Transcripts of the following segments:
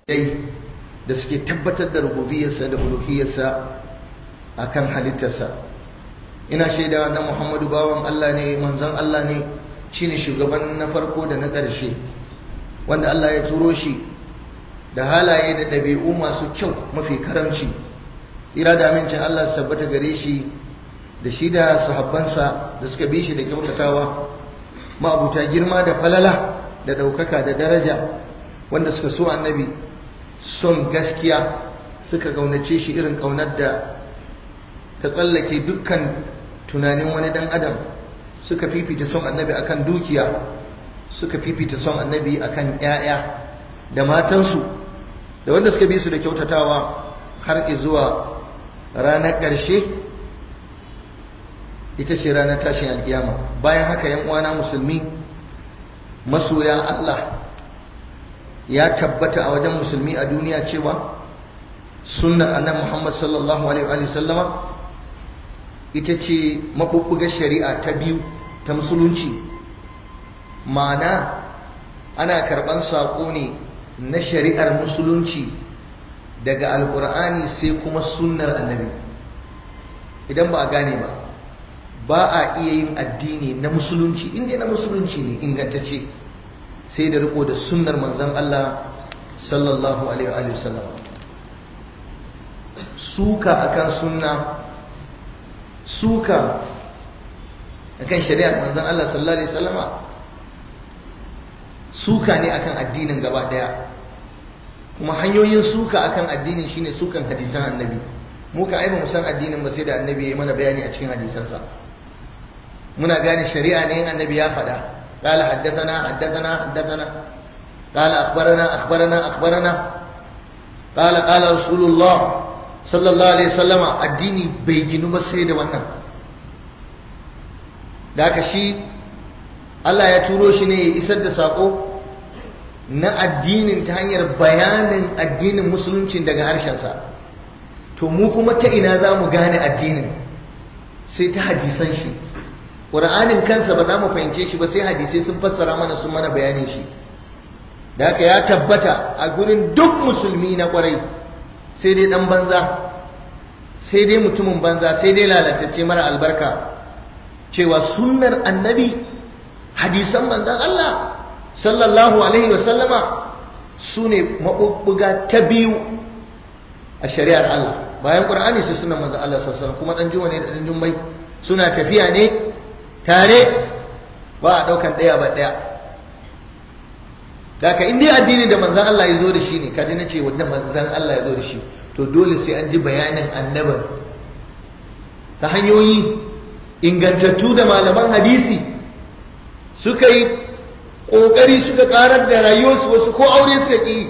dai da suke tabbatar da rububiyarsa da uluhiyarsa akan halittarsa ina shaida na Muhammadu bawan Allah ne manzon Allah ne shine shugaban na farko da na ƙarshe wanda Allah ya turo shi da halaye da ɗabi'u masu kyau mafi karamci tsira da amincin Allah su tabbata gare shi da shi da sahabbansa da suka bi shi da kyautatawa ma'abuta girma da falala da ɗaukaka da daraja wanda suka so annabi son gaskiya suka ƙaunace shi irin ƙaunar da ta tsallake dukkan tunanin wani ɗan adam suka fifita son annabi akan dukiya suka fifita son annabi akan 'ya'ya da matansu da wanda suka bi su da kyautatawa har zuwa ranar ƙarshe ita ce ranar tashin alkiyama bayan haka yan uwana musulmi masoya Allah ya tabbata a wajen musulmi a duniya cewa sunnar annabi Muhammad sallallahu alaihi wa sallama ita ce mabubbugar shari'a ta biyu ta musulunci ma'ana ana karban saƙo ne na shari'ar musulunci daga alkur'ani sai kuma sunnar annabi idan ba a gane ba ba a iya yin addini na musulunci inda na musulunci ne ingantacce sai da riko da sunnar manzon Allah sallallahu alaihi wa sallam suka akan sunna suka akan shari'ar manzon Allah sallallahu alaihi wasallama suka ne akan addinin gaba daya kuma hanyoyin suka akan addinin shine sukan hadisan annabi mu ka aiba mu san addinin ba sai da annabi ya yi mana bayani a cikin hadisansa muna gane shari'a ne in annabi ya faɗa قال حدثنا حدثنا حدثنا قال أخبرنا أخبرنا أخبرنا قال قال رسول الله صلى الله عليه وسلم الديني بيجنو بس سيد wannan da haka shi Allah ya turo shi ne ya isar da sako na addinin ta hanyar bayanin addinin musulunci daga harshensa to mu kuma ta ina za mu gane addinin sai ta hadisan shi ƙura'anin kansa ba za mu fahimce shi ba sai hadisai sun fassara mana sun mana bayanin shi da haka ya tabbata a gurin duk musulmi na ƙwarai sai dai ɗan banza sai dai mutumin banza sai dai lalatacce mara albarka cewa sunnar annabi hadisan manzan Allah sallallahu alaihi wasallama su ne maɓuɓɓuga ta biyu a shari'ar Allah bayan ƙur'ani sai sunan manzan Allah sallallahu kuma ɗan juma ne da ɗan jummai suna tafiya ne tare ba a ɗaukan ɗaya ba ɗaya da ka inda addini da manzan Allah ya zo da shi ne kaji na ce wanda manzan Allah ya zo da shi to dole sai an ji bayanin annabin ta hanyoyi ingantattu da malaman hadisi suka yi ƙoƙari suka ƙarar da rayuwarsu wasu ko aure suka ƙi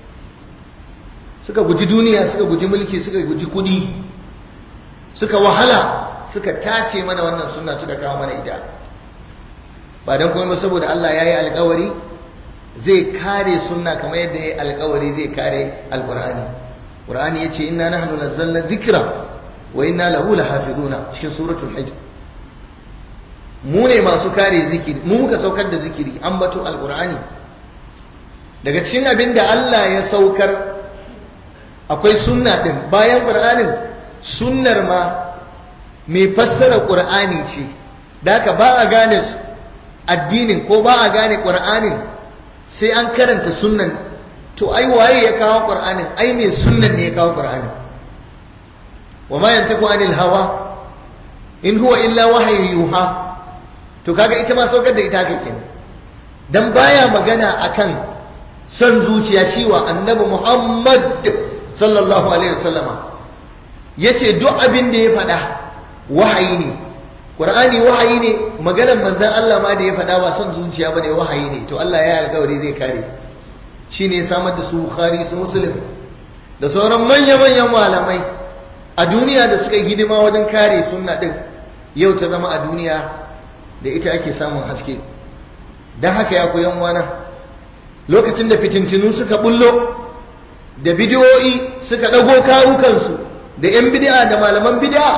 suka guji duniya suka guji mulki suka guji kudi suka wahala suka tace mana wannan sunna suka kawo mana ita ba don kuma saboda Allah ya yi alkawari zai kare sunna kamar yadda ya yi alkawari zai kare alkur'ani ƙur'ani ya ce inna nahnu nazzalna dhikra wa inna lahu lahafizuna cikin suratul hajj mu ne masu kare zikiri mu muka saukar da zikiri an bato alkur'ani daga cikin abin da Allah ya saukar akwai sunna din bayan qur'anin sunnar ma mai fassara qur'ani ce da haka ba a gane addinin ko ba a gane qur'anin sai an karanta sunnan to ai waye ya kawo qur'anin ai mai sunnan ne ya kawo qur'anin wa ma yantaku anil hawa in huwa illa wahyu yuha to kaga ita ma saukar da ita kake ne dan baya magana akan son zuciya shi wa annabi Muhammad sallallahu alaihi wasallama yace duk abin da ya faɗa wahayi ne Qur'ani wahayi ne maganar manzon Allah ma da ya faɗa ba son zuciya bane wahayi ne to Allah ya alƙawari zai kare shine ya samar da su Bukhari su Muslim da sauran manya-manyan malamai a duniya da suka yi hidima wajen kare sunna din yau ta zama a duniya da ita ake samun haske don haka ya koyan wana lokacin da fitintinu suka bullo da bidiyoyi suka ɗago kawukansu da 'yan bidi'a da malaman bidi'a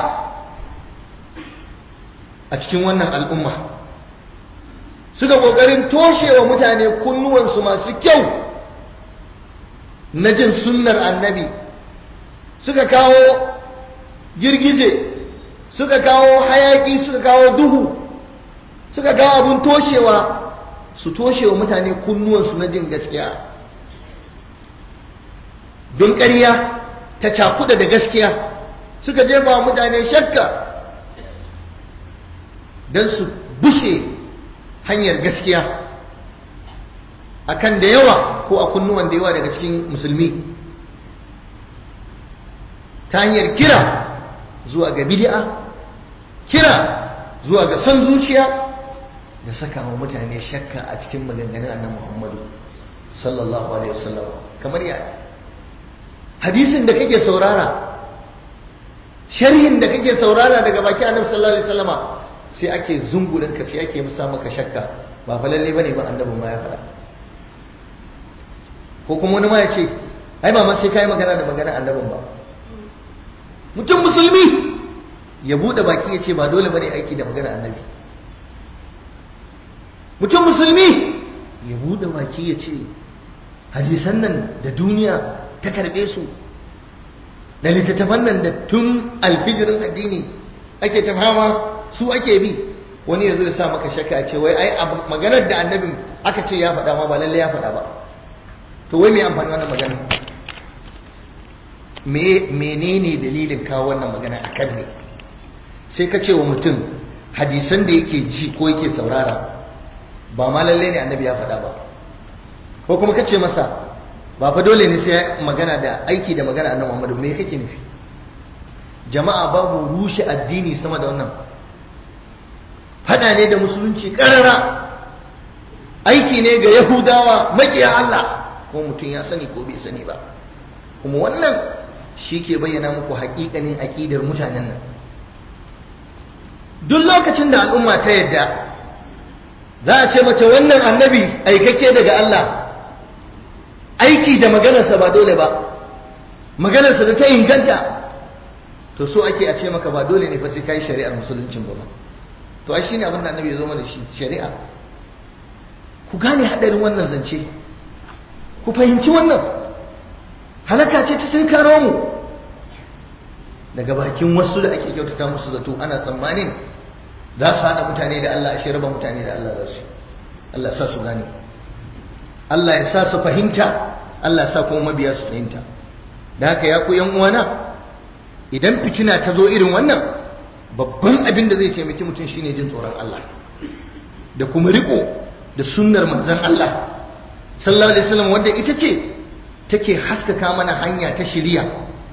a cikin wannan al'umma suka ƙoƙarin toshewa mutane kunnuwansu masu kyau na jin sunnar annabi suka kawo girgije suka kawo hayaki suka kawo duhu suka kawo abun toshewa su toshewa mutane kunnuwansu na jin gaskiya don ƙarya ta cakuda da gaskiya suka jefa mutane shakka don su bushe hanyar gaskiya akan da yawa ko a kunnuwan da yawa daga cikin musulmi ta hanyar kira zuwa ga bid'a kira zuwa ga son zuciya da saka wa mutane shakka a cikin maganganun annabi Muhammadu sallallahu alaihi wasallam kamar ya hadisin da kake saurara sharhin da kake saurara daga baki annabi sallallahu alaihi wasallama sai ake zungurin ka sai ake musa maka shakka ba fa lalle bane ba annabi ma ya faɗa ko kuma wani ma ya ce ai ba ma sai kai magana da magana annabin ba mutum musulmi ya bude baki ya ce ba dole bane aiki da magana annabi mutum musulmi ya bude baki ya ce hadisan nan da duniya ta karbe su da littattafan nan da tun alfijirin addini ake ta fama su ake bi wani yanzu da sa maka shakka a ce wai ai maganar da annabin aka ce ya faɗa ma ba lalle ya faɗa ba to wai me amfani wannan magana me menene dalilin kawo wannan magana akan ne sai ka ce wa mutum hadisan da yake ji ko yake saurara ba ma lalle ne annabi ya faɗa ba ko kuma ka ce masa ba fa dole ne sai magana da aiki da magana annabi Muhammad me kake nufi jama'a babu rushe addini sama da wannan fada ne da musulunci karara aiki ne ga yahudawa makiya Allah ko mutum ya sani ko bai sani ba kuma wannan shi ke bayyana muku haƙiƙanin aƙidar mutanen nan duk lokacin da al'umma ta yadda za a ce mace wannan annabi aikake daga Allah aiki da maganarsa ba dole ba maganarsa da ta inganta to so ake a ce maka ba dole ne fa sai kai shari'ar musuluncin ba to ai shine abin da annabi ya zo mana shi shari'a ku gane hadarin wannan zance ku fahimci wannan halaka ce ta tunkaro mu daga bakin wasu da ake kyautata musu zato ana tsammanin za su haɗa mutane da Allah ashe raba mutane da Allah za su Allah sa su gane Allah ya sa su fahimta Allah ya sa kuma mabiya su fahimta da haka ya ku yan uwana idan fitina ta zo irin wannan babban abin da zai taimaki mutum shine jin tsoron Allah da kuma riko da sunnar manzon Allah sallallahu alaihi wasallam wanda ita ce take haskaka mana hanya ta shiriya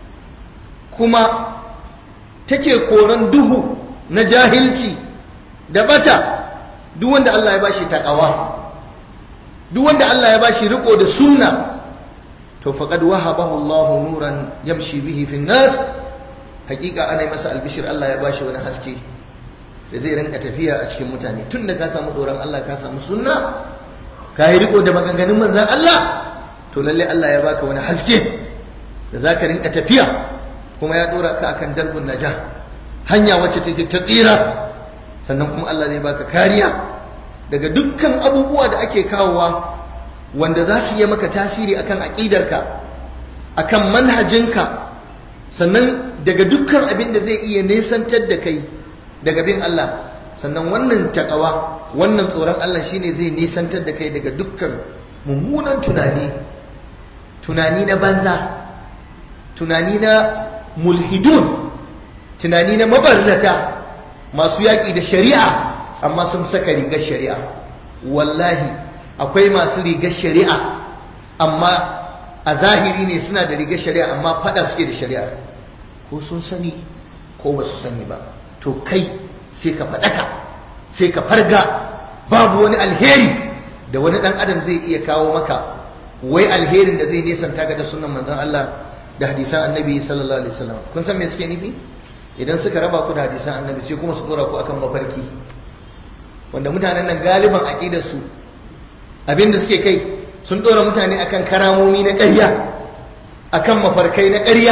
kuma take koran duhu na jahilci da bata duk wanda Allah ya bashi takawa duk wanda Allah ya bashi riko da sunna to faqad wahabahu Allahu nuran yamshi bihi fi nas hakika ana yi masa albishir Allah ya bashi wani haske da zai rinka tafiya a cikin mutane tun da ka samu doron Allah ka samu sunna ka yi riko da maganganun manzan Allah to lalle Allah ya baka wani haske da za ka rinka tafiya kuma ya dora ka akan darbun naja hanya wacce take ta tsira sannan kuma Allah zai baka kariya daga dukkan abubuwa da ake kawowa wanda za su yi maka tasiri akan aƙidarka akan manhajinka sannan daga dukkan abin da zai iya nesantar da kai daga bin Allah sannan wannan takawa wannan tsoron Allah shine zai nesantar da kai daga dukkan mummunan tunani tunani na banza tunani na mulhidun tunani na mabarnata masu yaƙi da shari'a amma sun saka rigar shari'a wallahi akwai masu rigar shari'a amma a zahiri ne suna da rigar shari'a amma fada suke da shari'a ko sun sani ko ba su sani ba to kai sai ka faɗaka sai ka farga babu wani alheri da wani ɗan adam zai iya kawo maka wai alherin da zai nesanta ga da sunan manzon Allah da hadisan annabi sallallahu alaihi wasallam kun san me suke nufi idan suka raba ku da hadisan annabi sai kuma su dora ku akan mafarki wanda mutanen nan galiban aqidar su abinda suke kai sun dora mutane akan karamomi na ƙarya akan mafarkai na ƙarya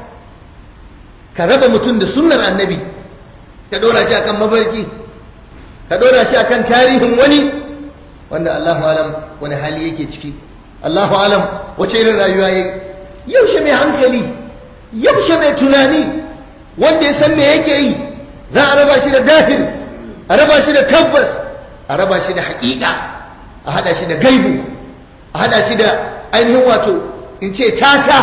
ka raba mutum da sunnar annabi ka dora shi akan mafarki ka dora shi akan tarihin wani wanda Allahu alam wani hali yake ciki Allahu alam wace irin rayuwa yayi yaushe mai hankali yaushe mai tunani wanda ya san me yake yi za a raba shi da dahil a raba shi da tabbas a raba shi da haƙiƙa a hada shi da gaibu a hada shi da ainihin wato in ce tata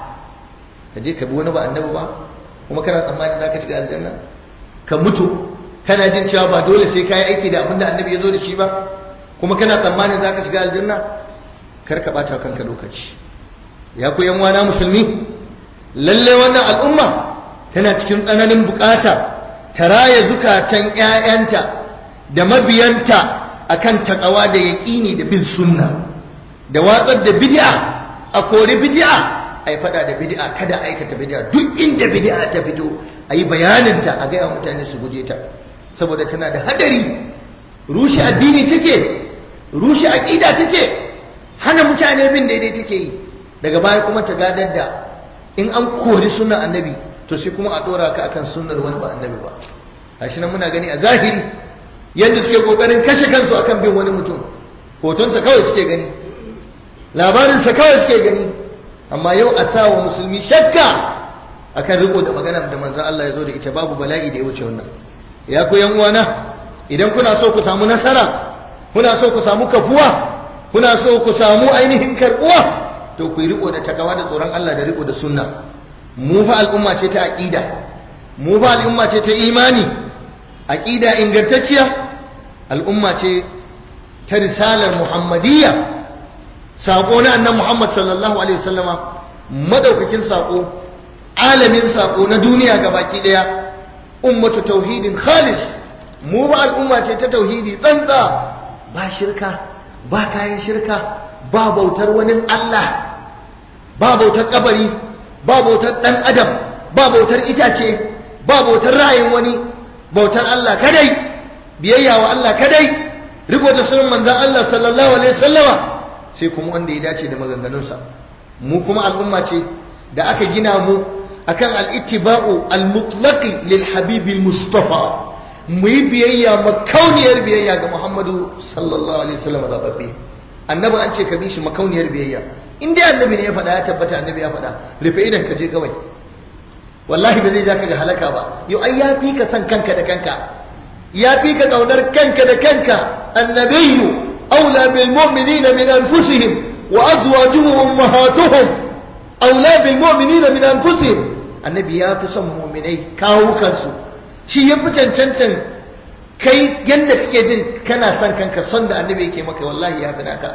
ka je ka bi wani ba annabi ba kuma kana tsammanin za ka shiga aljanna ka mutu kana jin cewa ba dole sai ka yi aiki da abin da annabi ya zo da shi ba kuma kana tsammanin za ka shiga aljanna kar ka ɓata kanka lokaci ya ku yan wana musulmi lalle wannan al'umma tana cikin tsananin bukata ta raya zukatan 'ya'yanta da mabiyanta akan takawa da yaƙini da bin sunna da watsar da bid'a a kori bid'a a yi fada da bid'a kada aikata bid'a duk inda bid'a ta fito a yi bayaninta a gaya mutane su guje ta saboda tana da hadari rushe addini take rushe aƙida take hana mutane bin daidai take yi daga baya kuma ta gadar da in an kori sunan annabi to sai kuma a ɗora ka akan sunnar wani ba annabi ba gashi nan muna gani a zahiri yadda suke kokarin kashe kansu akan bin wani mutum hotonsa kawai suke gani labarinsa kawai suke gani amma yau a sa wa musulmi shakka akan riko da magana da manzan Allah ya zo da ita babu bala'i da ya wuce wannan ya ku yan uwana idan kuna so ku samu nasara kuna so ku samu kafuwa kuna so ku samu ainihin karbuwa to ku yi riko da takawa da tsoron Allah da riko da sunna mu fa al'umma ce ta aqida mu fa al'umma ce ta imani aqida ingantacciya al'umma ce ta risalar muhammadiyya sako na annan Muhammad sallallahu alaihi wasallama madaukakin sako alamin sako na duniya baki daya ummatu tauhidin khalis mu ba al'umma ce ta tauhidi tsantsa ba shirka ba kayan shirka ba bautar wani Allah ba bautar kabari ba bautar dan adam ba bautar itace ba bautar ra'ayin wani bautar Allah kadai biyayya wa Allah kadai riko da sunan manzon Allah sallallahu alaihi wasallama sai kuma wanda ya dace da maganganunsa mu kuma al'umma ce da aka gina mu akan al-ittiba'u al-mutlaqi lil habibil mustafa mu yi biyayya makauniyar biyayya ga Muhammadu sallallahu alaihi wasallam zababbe annabi an ce ka bi shi makauniyar biyayya in dai annabi ne ya faɗa ya tabbata annabi ya faɗa rufe idan ka je kawai wallahi ba zai ja ka ga halaka ba yau ai ya fi ka san kanka da kanka ya fi ka kaunar kanka da kanka annabiyyu أولى بالمؤمنين من أنفسهم وأزواجه أمهاتهم أولى بالمؤمنين من أنفسهم النبي يا فسم مؤمني كاو كنسو شي يفتن تنتن kai yadda kake jin kana son kanka son da annabi yake maka wallahi ya fi naka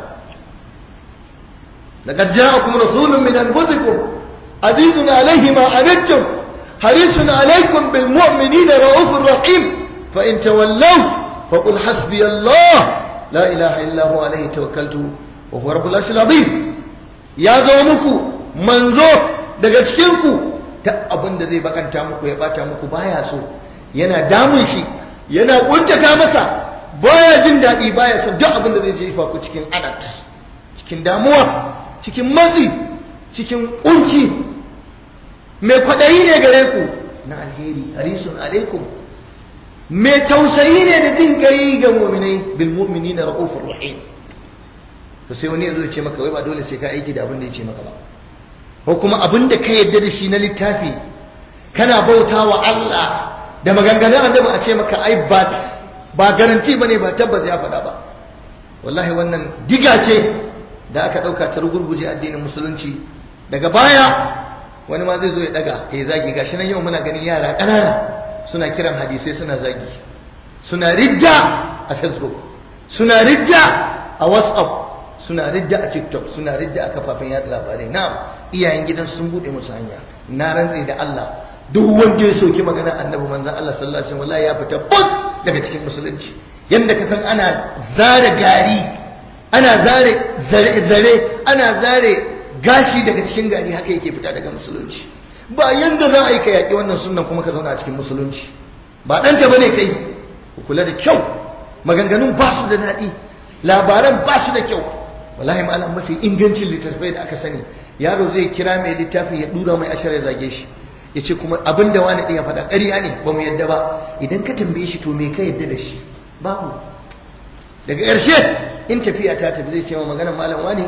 laqad ja'akum rasulun min anfusikum azizun alayhi ma anittum harisun alaykum bil mu'minina raufur rahim fa in tawallaw faqul hasbiyallah la ilaha illa huwa alaihi tawakkaltu wa huwa rabbul arshil azim ya zo muku manzo daga cikin ku ta abin da zai bakanta muku ya bata muku baya so yana damun shi yana kuntata masa baya jin daɗi baya son duk abin da zai jefa ku cikin adat cikin damuwa cikin matsi cikin kunci mai kwaɗayi ne gare ku na alheri harisun alaikum mai tausayi ne da jin kai ga mu'minai bil mu'minina ra'ufur rahim to sai wani yazo ya ce maka wai ba dole sai ka aiki da abin da ya ce maka ba ko kuma abin da ka yadda da shi na littafi kana bautawa Allah da maganganun annabi a ce maka ai ba ba garanti bane ba tabbas ya faɗa ba wallahi wannan diga ce da aka ɗauka ta rugurguje addinin musulunci daga baya wani ma zai zo ya daga ya zagi gashi nan yau muna ganin yara ƙanana suna kiran hadisai suna zagi suna ridda a facebook suna ridda a whatsapp suna ridda a tiktok suna ridda a kafafen yada labarai na iyayen gidan sun bude musu hanya na rantse da Allah duk wanda ya soki magana annabi manzon Allah sallallahu alaihi wasallam ya fita bus daga cikin musulunci yanda ka san ana zare gari ana zare zare zare ana zare gashi daga cikin gari haka yake fita daga musulunci ba yanda za a yi ka yaƙi wannan sunan kuma ka zauna a cikin musulunci ba ɗanta ba ne kai ku kula da kyau maganganun ba su da daɗi labaran ba su da kyau wallahi malam mafi ingancin littattafai da aka sani yaro zai kira mai littafi ya dura mai ashar ya zage shi ya ce kuma abin da wani ɗaya faɗa ƙarya ne ba mu yadda ba idan ka tambaye shi to me ka yadda da shi babu daga ƙarshe in tafiya ta tafi zai ce ma maganar malam wani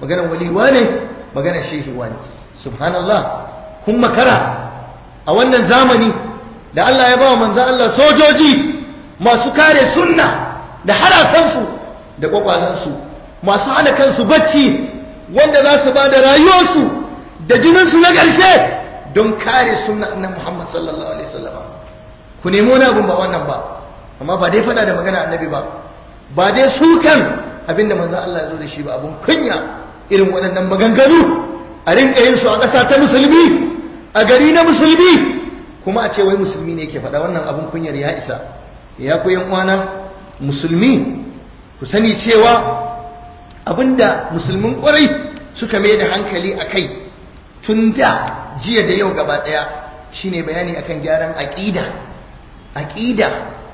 maganar waliwa ne maganar shehiwa ne subhanallah kun makara a wannan zamani da Allah ya ba wa manzan Allah sojoji masu kare sunna da harasansu da kwakwalansu masu hana kansu bacci wanda za su ba da rayuwarsu da jininsu na ƙarshe don kare sunna annan Muhammad sallallahu alaihi wasallam ku nemo wani abin ba wannan ba amma ba dai fada da magana annabi ba ba dai sukan abinda manzo Allah ya zo da shi ba abun kunya irin waɗannan maganganu a rinka yin su a ƙasa ta musulmi a gari na musulmi kuma a ce wai musulmi ne yake faɗa wannan abun kunyar ya isa ya ku yan uwana musulmi ku sani cewa abinda musulmin ƙwarai suka mai da hankali a kai tun da jiya da yau gaba ɗaya shine bayani akan gyaran aƙida aƙida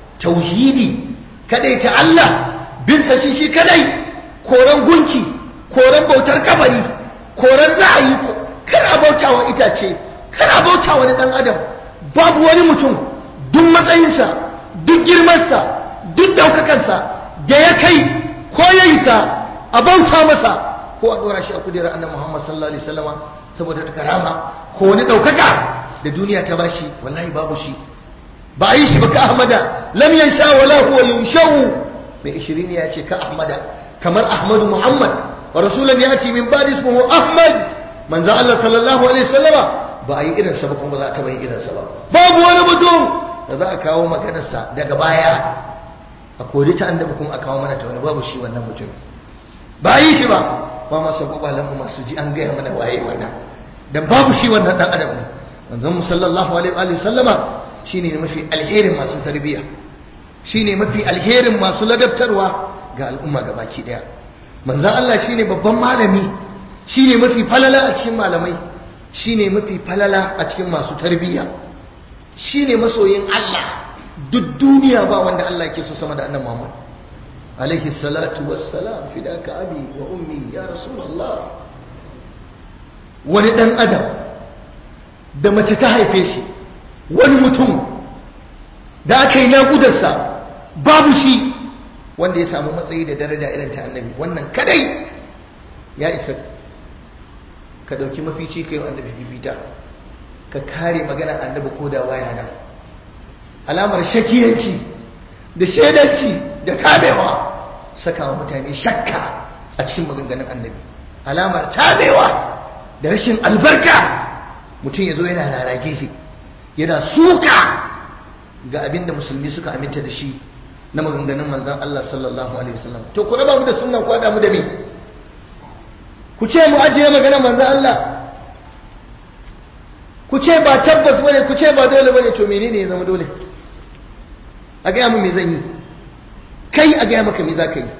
tauhidi kadai ta Allah binsa shi shi kadai koran gunki koran bautar kabari koran ra'ayi kar a bauta wa itace kar a bauta wani dan adam babu wani mutum duk matsayinsa duk girmansa duk daukakansa da ya kai ko ya isa a bauta masa ko a dora shi a kudirar annabi Muhammad sallallahu alaihi wasallama saboda ta karama ko wani daukaka da duniya ta bashi wallahi babu shi ba a yi shi ba ka ahmada lam yansha wala huwa yunshau mai ishirin ya ce ka ahmada kamar ahmadu muhammad wa rasulan yati min ba'di ismuhu ahmad manzo Allah sallallahu alaihi wasallama ba a yi irin sa ba kuma za ta bai irin sa ba babu wani mutum da za a kawo maganar sa daga baya a kori ta annabi kuma a kawo mana ta wani babu shi wannan mutum ba a yi shi ba ba ma sabo ba lamu masu ji an gaya mana waye wannan dan babu shi wannan dan adam ne manzon sallallahu alaihi wa sallama shine mafi alherin masu tarbiyya shine mafi alherin masu ladabtarwa ga al'umma baki daya manzon Allah shine babban malami shine mafi falala a cikin malamai shine mafi falala a cikin masu tarbiyya shine masoyin Allah duk duniya ba wanda Allah yake so sama da annabi Muhammad alaihi salatu wassalam fidaka abi wa ummi ya rasulullah wani dan adam da mace ta haife shi wani mutum da aka yi naƙudarsa babu shi wanda ya samu matsayi da daraja irin ta annabi wannan kadai ya isa ka ɗauki mafici ka yi annabi fifita ka kare magana annabi ko da waya nan alamar shakiyanci da shaidanci da tabewa saka wa mutane shakka a cikin maganganun annabi alamar tabewa da rashin albarka mutum ya zo yana lara gefe yana suka ga abin da musulmi suka aminta da shi na maganganun manzan Allah sallallahu alaihi wasallam to ku raba mu da sunna ku hada mu da me ku ce mu ajiye maganar manzan Allah ku ce ba tabbas bane ku ce ba dole bane to menene ya zama dole a gaya mu me zan yi kai a gaya maka me za ka yi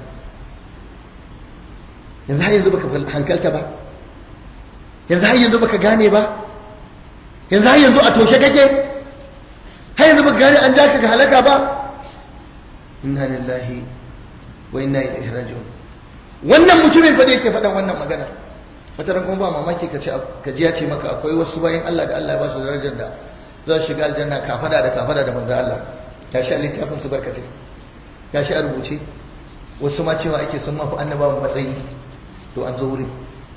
yanzu har yanzu baka hankalta ba yanzu har yanzu baka gane ba yanzu har yanzu a toshe kake har yanzu baka gane an ja ka ga halaka ba inna lillahi wa inna ilaihi raji'un wannan mutumin fa da yake faɗan wannan magana wata ran kuma ba mamaki ka ce ka ji ya ce maka akwai wasu bayan Allah da Allah ya ba su darajar da za su shiga aljanna kafada da kafada da manzo Allah ya shi a littafin su barkace ya shi a rubuce wasu ma cewa ake sun mafi annabawan matsayi to an zo wurin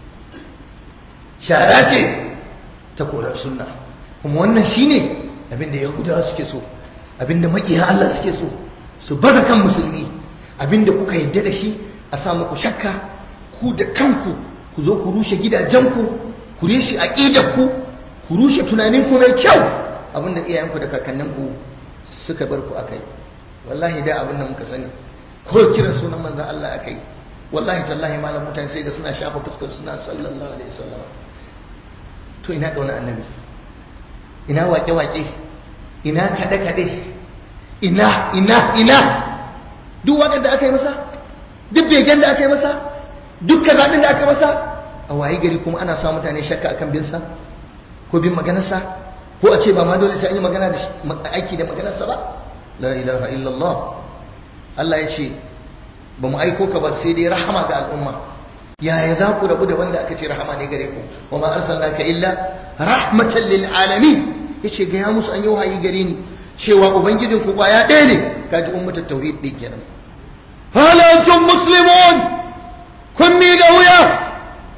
shara ce ta korar sunna kuma wannan shine abinda yahudawa suke so abinda makiya Allah suke so su baza kan musulmi abinda kuka yadda da shi a sa muku shakka ku da kanku ku zo ku rushe gidajenku ku rushe aqidarku ku rushe tunaninku mai kyau abinda iyayenku da kakanninku suka bar ku akai wallahi da abin da muka sani ko kiran sunan manzon Allah akai wallahi tallahi malam mutane sai da suna shafa fuskar suna sallallahu alaihi wasallam to ina kauna annabi ina wake-wake ina kaɗe-kaɗe ina ina ina duk waƙar da aka yi masa duk begen da aka yi masa duk kazaɗin da aka masa a waye gari kuma ana sa mutane shakka akan binsa ko bin maganarsa ko a ce ba ma dole sai an yi magana da aiki da maganarsa ba la ilaha illallah Allah ya ce ba mu aiko ka ba sai dai rahama ga al'umma yaya za ku rabu da wanda aka ce rahama ne gare ku wa ma arsalnaka illa rahmatan lil alamin yace ga ya musu an yi wahayi gare ni cewa ubangijin ku kwaya ɗaya ne kaji ummatul tauhid din kenan hal antum muslimun kun mi ga wuya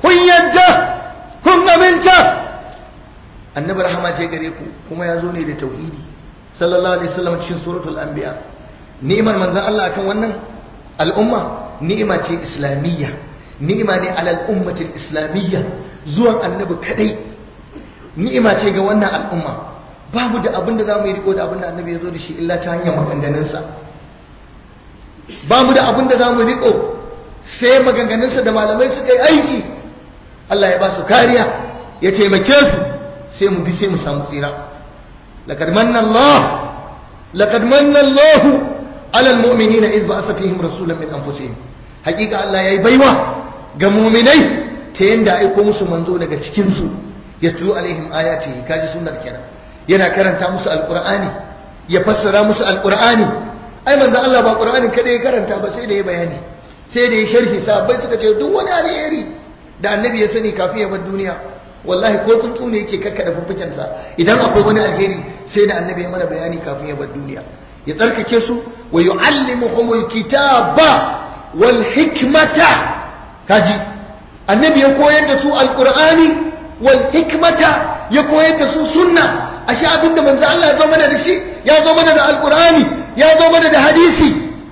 annabi rahama ce gare ku kuma ya zo ne da tauhidi sallallahu alaihi wasallam cikin suratul anbiya ni'imar manzon Allah akan wannan al'umma ni'ima ce islamiyya ni'ima ne alal ummatil islamiyya zuwan annabi kadai ni'ima ce ga wannan al'umma babu da abin da zamu yi riko da abin da annabi ya zo da shi illa ta hanyar maganganunsa babu da abin da zamu riko sai maganganunsa da malamai suka yi aiki Allah ya ba su kariya ya taimake su sai mu bi sai mu samu tsira laqad manna Allah laqad manna Allah ala almu'minina idh ba'atha fihim rasulan min anfusihim hakika Allah yayi baiwa ga mu'minai ta yanda aiko musu manzo daga cikin su yatlu alaihim ayati kaji sunnar kenan yana karanta musu alqur'ani ya fassara musu alqur'ani ai manzo Allah ba qur'anin kada ya karanta ba sai da ya bayani sai da ya sharhi sahabbai suka ce duk wani alheri da annabi ya sani kafin ya bar duniya wallahi ko tsuntsu ne yake kakkada fuffukensa idan akwai wani alheri sai da annabi ya mana bayani kafin ya bar duniya ya tsarkake su wa yu'allimuhumul kitaba wal hikmata kaji annabi ya koyar da su alqur'ani wal hikmata ya koyar da su sunna ashe abinda manzo Allah ya zo mana da shi ya zo mana da alqur'ani ya zo mana da hadisi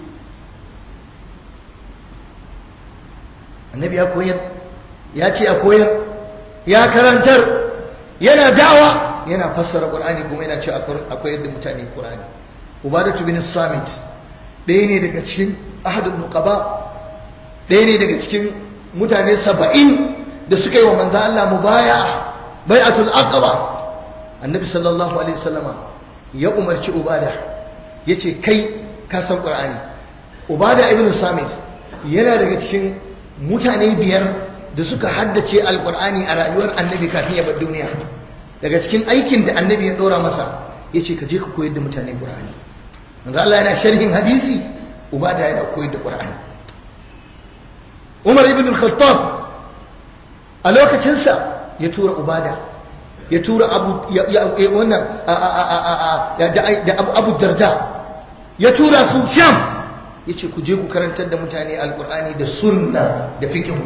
annabi ya koyar ya ce a koyar ya karantar yana dawa yana fassara qur'ani kuma yana ce a koyar da mutane qur'ani ubadatu bin samit ɗaya ne daga cikin ahadun nuqaba ɗaya ne daga cikin mutane saba'in da suka yi wa manzo Allah mubaya bai'atul aqaba annabi sallallahu alaihi wasallama ya umarci ubada yace kai ka san qur'ani ubada ibn samit yana daga cikin mutane biyar da suka haddace alkur'ani a rayuwar annabi kafin ya bar duniya daga cikin aikin da annabi ya dora masa ya ce ka je ka koyar da mutane qur'ani manzo Allah yana sharhin hadisi ubada yana koyar da qur'ani Umar ibn al-Khattab a lokacinsa ya tura ubada ya tura abu wannan da abu darda ya tura su sham ya ce ku je ku karantar da mutane alkur'ani da sunna da fikihu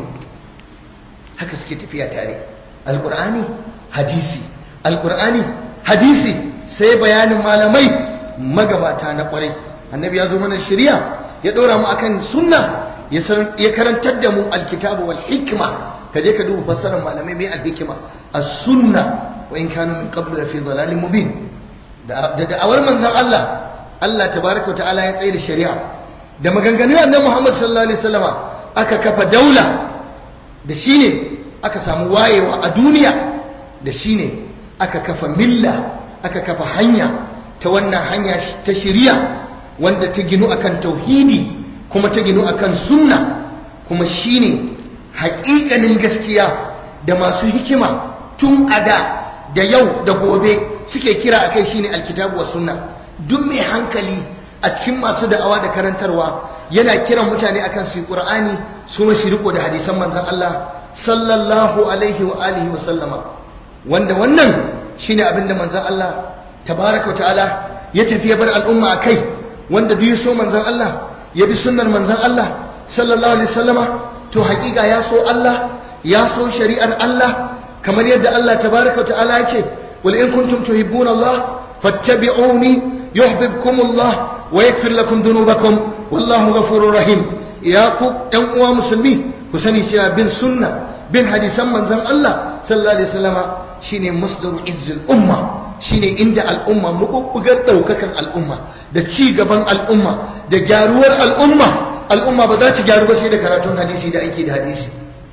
haka suke tafiya tare alkur'ani hadisi alkur'ani hadisi sai bayanin malamai magabata na kwarai annabi ya zo mana shari'a ya dora mu akan sunna ya karantar da mu alkitabu wal hikma ka je ka duba fassarar malamai mai alhikima as-sunna wa in kanu min qablu fi dhalalin mubin da da'awar manzon Allah Allah tabaraka wa ta'ala ya tsaye da shari'a da maganganun annabi Muhammad sallallahu alaihi wasallama aka kafa daula da shine aka samu wayewa a duniya da shine aka kafa milla aka kafa hanya ta wannan hanya ta shari'a wanda ta ginu akan tauhidi kuma ta ginu akan sunna kuma shine haƙiƙanin gaskiya da masu hikima tun ada da yau da gobe suke kira akai shine alkitabu was sunna duk mai hankali a cikin masu da'awa da karantarwa yana kiran mutane akan su Qur'ani su ma shi riko da hadisan manzon Allah sallallahu alaihi wa alihi wa sallama wanda wannan shine abinda manzon Allah tabaraka wa ta'ala ya tafi ya bar al'umma akai wanda duk so manzon Allah ya bi sunnar manzon Allah sallallahu alaihi wasallama to hakika ya so Allah ya so shari'ar Allah kamar yadda Allah tabaraka wa ta'ala ya ce wal in kuntum tuhibbuna Allah fattabi'uni يحببكم الله ويغفر لكم ذنوبكم والله غفور رحيم يا ku ɗan uwa musulmi ku sani cewa bin sunna bin hadisan manzon Allah sallallahu alaihi wasallama shine masdaru izzil umma shine inda al'umma mabubbugar daukakan al'umma da ci gaban al'umma da gyaruwar al'umma al'umma ba za ta gyaru ba sai da karatun hadisi da aiki da hadisi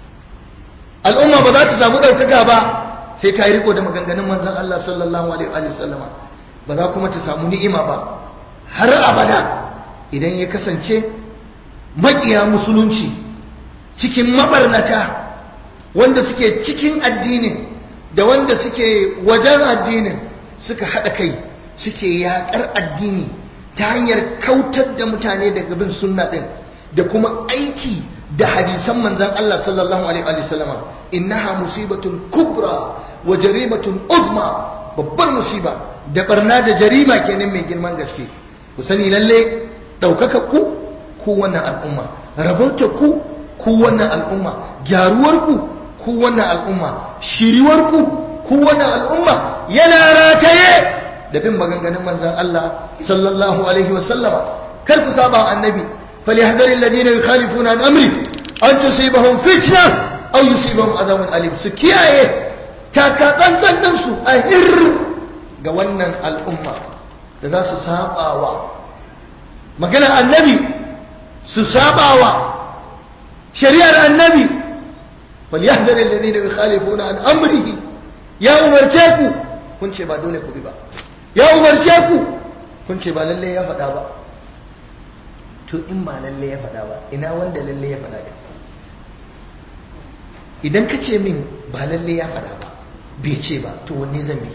al'umma ba za ta samu daukaka ba sai ta yi riko da maganganun manzon Allah sallallahu alaihi wasallama ba za kuma ta samu ni'ima ba har abada idan ya kasance makiya musulunci cikin mabarnata wanda suke cikin addinin da wanda suke wajen addinin suka haɗa kai suke yaƙar addini ta hanyar kautar da mutane daga bin sunna ɗin da kuma aiki da hadisan manzan Allah sallallahu alaihi wa sallama innaha musibatun kubra wa jarimatun uzma babbar musiba da barna da jarima kenan mai girman gaske ku sani lalle ɗaukaka ku ku wannan al'umma rabauta ku ku wannan al'umma gyaruwar ku ku wannan al'umma shiriwar ku ku wannan al'umma yana rataye da bin maganganun manzon Allah sallallahu alaihi wasallama kar ku saba annabi falyahdharil ladina yukhalifuna an amri an tusibahum fitna aw yusibahum adhabun alim su kiyaye taka tsantsan din su a hir ga wannan al'umma da za su sabawa magana annabi su sabawa shari'ar annabi falyahdharil ladina yukhalifuna an amrihi ya umarce ku kun ce ba dole ku bi ba ya umarce ku kun ce ba lalle ya faɗa ba to in ba lalle ya faɗa ba ina wanda lalle ya faɗa da idan ka ce min ba lalle ya faɗa ba bai ce ba to wanne zan bi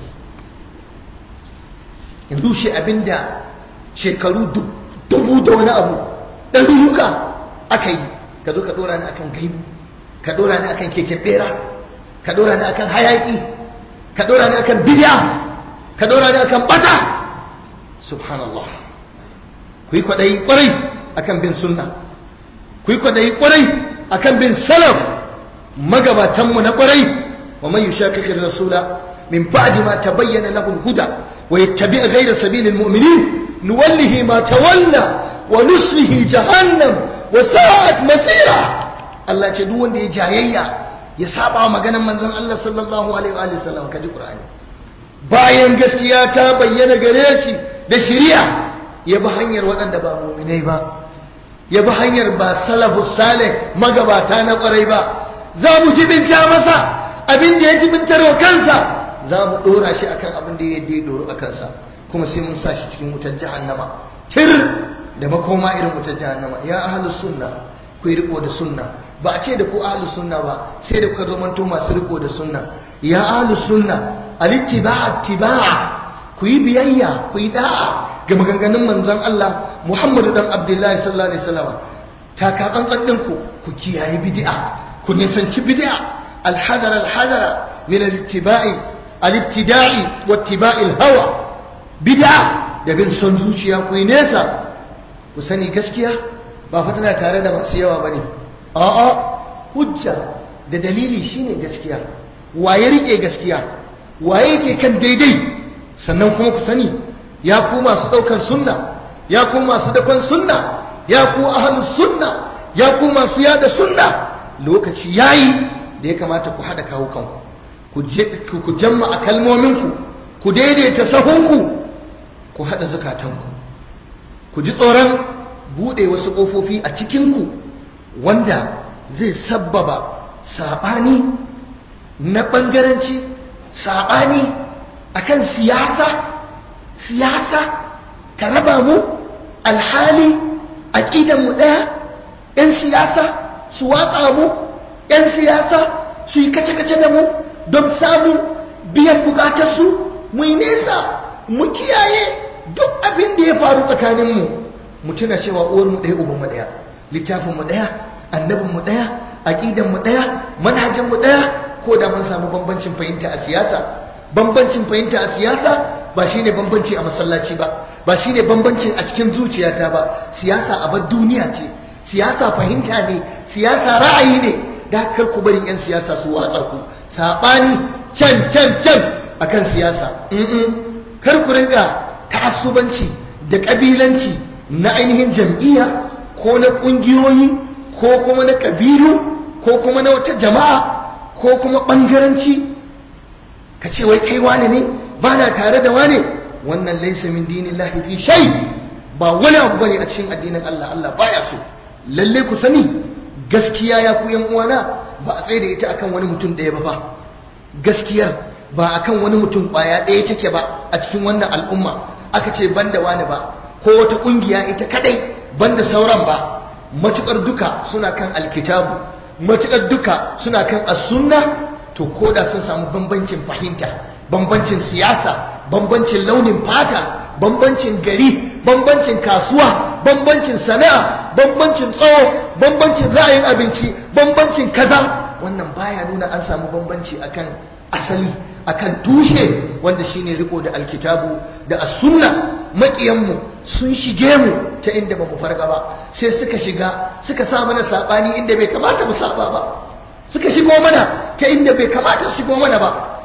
yanzu shi abinda shekaru dubu da wani abu ɗarurruka aka yi ka zo ka ɗora ni akan gaibu ka ɗora ni akan keken ɓera ka ɗora ni akan hayaƙi ka ɗora ni akan bidiya ka ɗora ni akan ɓata subhanallah ku yi kwaɗayi ƙwarai akan bin sunna ku yi kwaɗayi ƙwarai akan bin salaf magabatanmu na ƙwarai wa man yushaqiqi rasula min ba'di ma tabayyana lahu al-huda wa yattabi' ghayra sabili al-mu'minin nuwallihi ma tawalla wa nuslihi jahannam wa sa'at masira Allah ce duk wanda ya jayayya ya saba wa maganar manzon Allah sallallahu alaihi wa sallam kaji Qur'ani bayan gaskiya ta bayyana gare shi da shari'a ya bi hanyar waɗanda ba mu'minai ba ya bi hanyar ba salafus salih magabata na ƙwarai ba za mu jibinta masa abin da ya jibintar wa kansa za mu ɗora shi akan abin da ya ya ɗoro a kansa kuma sai mun sa shi cikin wutar jahannama tir da makoma irin wutar jahannama ya ahlus sunna ku yi riko da sunna ba a ce da ku ahlus sunna ba sai da kuka zo manto masu riko da sunna ya ahlus sunna alittiba'a tiba'a ku yi biyayya ku yi da'a ga maganganun manzon Allah Muhammadu dan Abdullahi sallallahu alaihi wasallam ta ka tsantsan ɗinku ku kiyaye bid'a ku nisanci bid'a الحذر الحذر من الاتباع الابتداء واتباع الهوى بدعة da bin son zuciya ku yi nesa ku sani gaskiya ba fa tana tare da masu yawa bane a'a hujja da dalili shine gaskiya waye rike gaskiya waye yake kan daidai sannan kuma ku sani ya ku masu daukan sunna ya ku masu dakon sunna ya ku ahlus sunna ya ku masu yada sunna lokaci yayi da ya kamata ku haɗa kawo kanku ku jamma a kalmominku ku daidaita sahunku ku haɗa zukatanku ku ji tsoron buɗe wasu ƙofofi a cikinku wanda zai sabbaba saɓani na ɓangaranci saɓani akan siyasa siyasa ka raba mu alhali aƙidanmu ɗaya 'yan siyasa su watsa mu 'yan siyasa su yi kace-kace da mu don samun biyan bukatarsu mu yi nesa mu kiyaye duk abin da ya faru tsakaninmu mu tuna cewa uwarmu ɗaya ubanmu ɗaya littafinmu ɗaya annabinmu ɗaya aƙidanmu ɗaya manhajinmu ɗaya ko da mun samu bambancin fahimta a siyasa bambancin fahimta a siyasa ba shine bambanci a masallaci ba ba shine bambancin a cikin zuciyata ba siyasa abar duniya ce siyasa fahimta ne siyasa ra'ayi ne da kar ku bari 'yan siyasa su watsa ku saɓani can can can akan siyasa kar ku rinka ta'assubanci da ƙabilanci na ainihin jam'iyya ko na ƙungiyoyi ko kuma na ƙabilu ko kuma na wata jama'a ko kuma ɓangaranci ka ce wai kai wane ne ba na tare da wane wannan laisa min dinin lahi fi shai ba wani abu bane a cikin addinin Allah Allah baya so lalle ku sani gaskiya ya ku yan uwana ba a tsaye da ita akan wani mutum ɗaya ba fa gaskiyar ba akan wani mutum ƙwaya ɗaya take ba a cikin wannan al'umma aka ce banda wani ba ko wata ƙungiya ita kadai banda sauran ba matukar duka suna kan alkitabu matukar duka suna kan as-sunna to koda sun samu bambancin fahimta bambancin siyasa bambancin launin fata bambancin gari bambancin kasuwa bambancin sana'a bambancin tsawo bambancin ra'ayin abinci bambancin kaza wannan baya nuna an samu bambanci akan asali akan tushe wanda shine riko da alkitabu da as-sunna makiyanmu sun shige mu ta inda ba mu farga ba sai suka shiga suka sa mana sabani inda bai kamata mu saba ba suka shigo mana ta inda bai kamata su shigo mana ba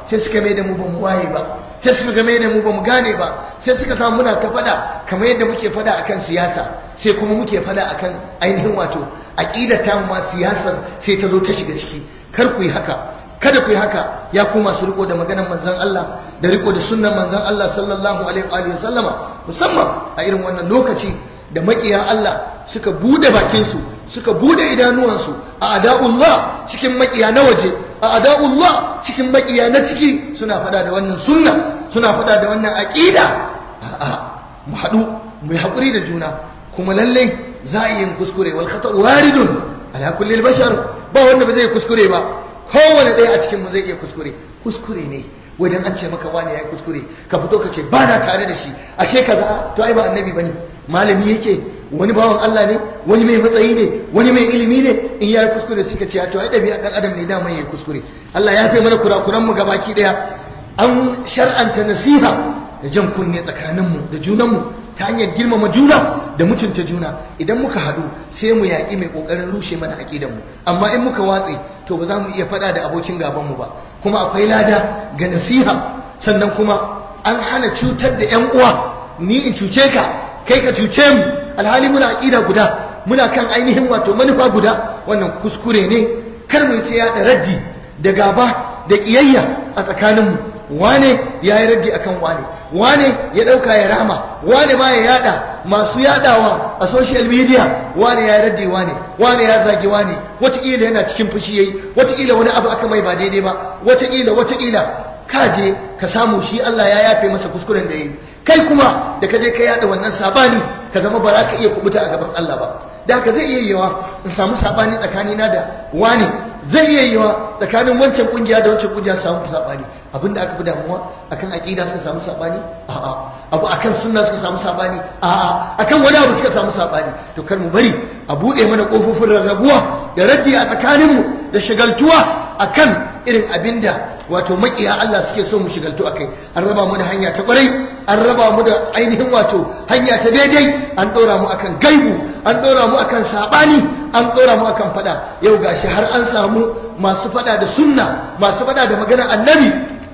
sai suka mai da mu ba mu waye ba sai suka mai da mu ba mu gane ba sai suka samu muna ta fada kamar yadda muke fada akan siyasa sai kuma muke fada akan ainihin wato aqidar ta ma siyasar sai ta zo ta shiga ciki kar ku yi haka kada ku yi haka ya ku masu riko da maganar manzon Allah da riko da sunnan manzon Allah sallallahu alaihi wa sallama musamman a irin wannan lokaci da makiya Allah suka bude bakinsu suka bude idanuwansu a ada'ullah cikin makiya na waje a ada'ullah cikin makiya na ciki suna fada da wannan sunna suna fada da wannan aqida a'a mu haɗu mu yi haƙuri da juna kuma lallai za a yi kuskure wal khata waridun ala kulli bashar ba wanda ba zai kuskure ba kowane ɗaya a cikin mu zai iya kuskure kuskure ne wajen an ce maka wani ya yi kuskure ka fito ka ce ba na tare da shi ashe kaza to ai ba annabi bane malami yake wani bawan Allah ne wani mai matsayi ne wani mai ilimi ne in ya yi kuskure suka ce to ai ɗabi'a ɗan adam ne dama ya yi kuskure Allah ya fi mana kurakuran mu gabaki ɗaya an shar'anta nasiha da jan kunne tsakaninmu da junanmu ta hanyar girmama juna da mutunta juna idan muka haɗu sai mu yaƙi mai ƙoƙarin rushe mana aƙidanmu amma in muka watse to ba za mu iya faɗa da abokin gabanmu ba kuma akwai lada ga nasiha sannan kuma an hana cutar da 'yan uwa ni in cuce ka kai ka cuce mu alhali muna aƙida guda muna kan ainihin wato manufa guda wannan kuskure ne kar mu ta yaɗa raddi da gaba da ƙiyayya a tsakaninmu wane ya yi raddi akan wane wane ya ɗauka ya rama wane ma ya yada masu yadawa a social media wane ya raddi wane wane ya zagi wane wataƙila yana cikin fushi yayi wataƙila wani abu aka mai ba daidai ba wataƙila wataƙila ka je ka samu shi Allah ya yafe masa kuskuren da yayi kai kuma da ka je ka yada wannan sabani ka zama ba za ka iya kubuta a gaban Allah ba da haka zai iya yiwa in samu sabani tsakanina da wane zai iya yiwa tsakanin wancan kungiya da wancan kungiya samu sabani abinda aka fi damuwa akan aqida suka samu sabani a'a abu akan sunna suka samu sabani a'a akan wani abu suka samu sabani to kar mu bari a bude mana kofofin rarrabuwa da raddi a tsakanin mu da shagaltuwa akan irin abinda wato makiya Allah suke so mu shigaltu akai an raba mu da hanya ta kwarai an raba mu da ainihin wato hanya ta daidai an dora mu akan gaibu an dora mu akan sabani an dora mu akan fada yau gashi har an samu masu fada da sunna masu fada da maganar annabi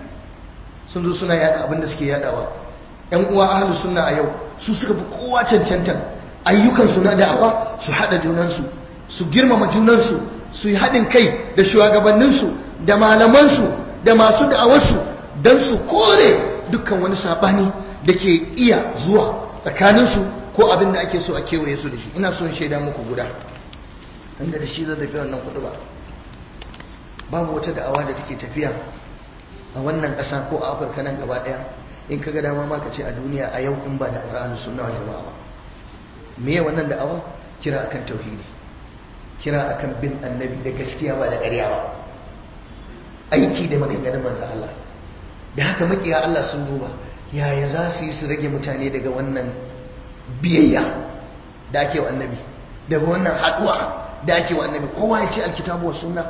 sun zo suna yada abinda suke yadawa yan uwa ahlus sunna a yau su suka fi kowa cancantan ayyukan su na da'awa su hada junansu su girmama junansu su yi haɗin kai da shugabanninsu da malamansu da masu da'awarsu don su kore dukkan wani saɓani da ke iya zuwa tsakaninsu ko abin da ake so a kewaye su da shi ina son shaida muku guda inda da shi zai tafi wannan kudu ba babu wata da'awa da take tafiya a wannan ƙasa ko a afirka nan gaba ɗaya in ka ga dama ma ka ce a duniya a yau in ba da ƙur'ani sunna wal jama'a ba me ya wannan da'awa kira akan tauhidi kira akan bin annabi da gaskiya ba da ƙarya ba aiki da maganganun manzo Allah da haka makiya Allah sun duba yaya za su yi su rage mutane daga wannan biyayya da ake wa annabi daga wannan haduwa da ake wa annabi kowa ya ce alkitabu wa sunna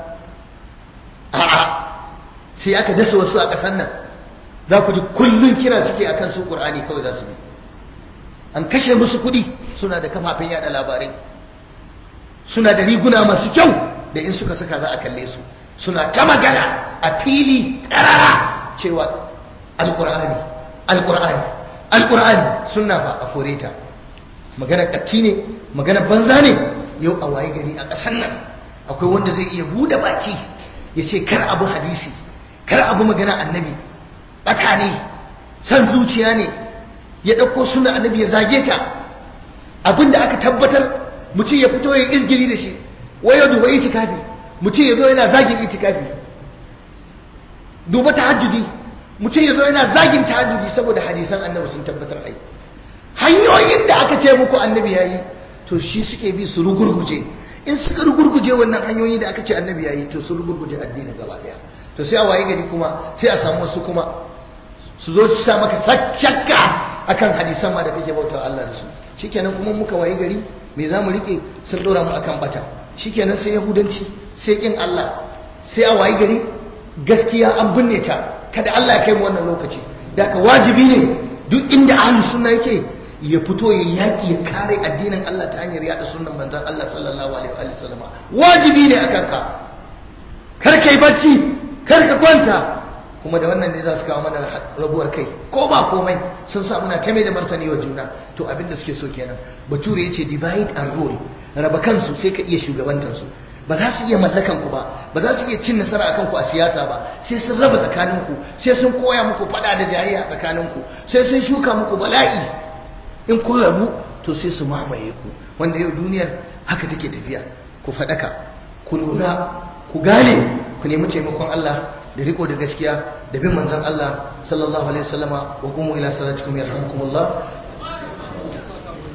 a'a sai aka dasa wasu a ƙasar nan za ku ji kullum kira suke akan su qur'ani kawai za su bi an kashe musu kuɗi suna da kafafen yada labarai suna da riguna masu kyau da in suka saka za a kalle su suna ta magana a fili ƙarara cewa alƙur'ani alƙur'ani alƙur'ani suna fa a kore ta magana ƙatti ne magana banza ne yau a waye gari a ƙasar nan akwai wanda zai iya buɗe baki ya ce kar abu hadisi kar abu magana annabi ɓata ne san zuciya ne ya ɗauko suna annabi ya zage ta abinda aka tabbatar mutum ya fito ya izgiri da shi waya duba itikafi mutum ya zo yana zagin itikafi duba tahajjudi mutum ya zo yana zagin tahajjudi saboda hadisan annabi sun tabbatar ai hanyoyin da aka ce muku annabi yayi to shi suke bi su rugurguje in suka rugurguje wannan hanyoyi da aka ce annabi yayi to su rugurguje addini gaba daya to sai a waye gari kuma sai a samu wasu kuma su zo su sa maka shakka akan hadisan ma da kake bauta Allah da su shikenan kuma muka waye gari me za mu rike sun dora mu akan bata shikenan sai yahudanci sai kin Allah sai a wayi gari gaskiya an binne ta kada Allah ya kai mu wannan lokaci da ka wajibi ne duk inda ahlus sunna yake ya fito ya yaki ya kare addinin Allah ta hanyar yada sunnan manzon Allah sallallahu alaihi wa sallama wajibi ne akan ka kar kai bacci kar ka kwanta kuma da wannan ne za su kawo mana rabuwar kai ko ba komai sun sa muna ta mai da martani wa juna to abin da suke so kenan bature ya ce divide and rule raba kansu sai ka iya shugabantar su ba za su iya mallakan ku ba ba za su iya cin nasara akan ku a siyasa ba sai sun raba tsakanin ku sai sun koya muku fada da jayayya tsakanin ku sai sun shuka muku bala'i in kun rabu to sai su mamaye ku wanda yau duniyar haka take tafiya ku faɗaka ku lura ku gane ku nemi taimakon Allah da riko da gaskiya da bin manzon Allah sallallahu alaihi wasallama wa qumu ila salatikum yarhamukumullah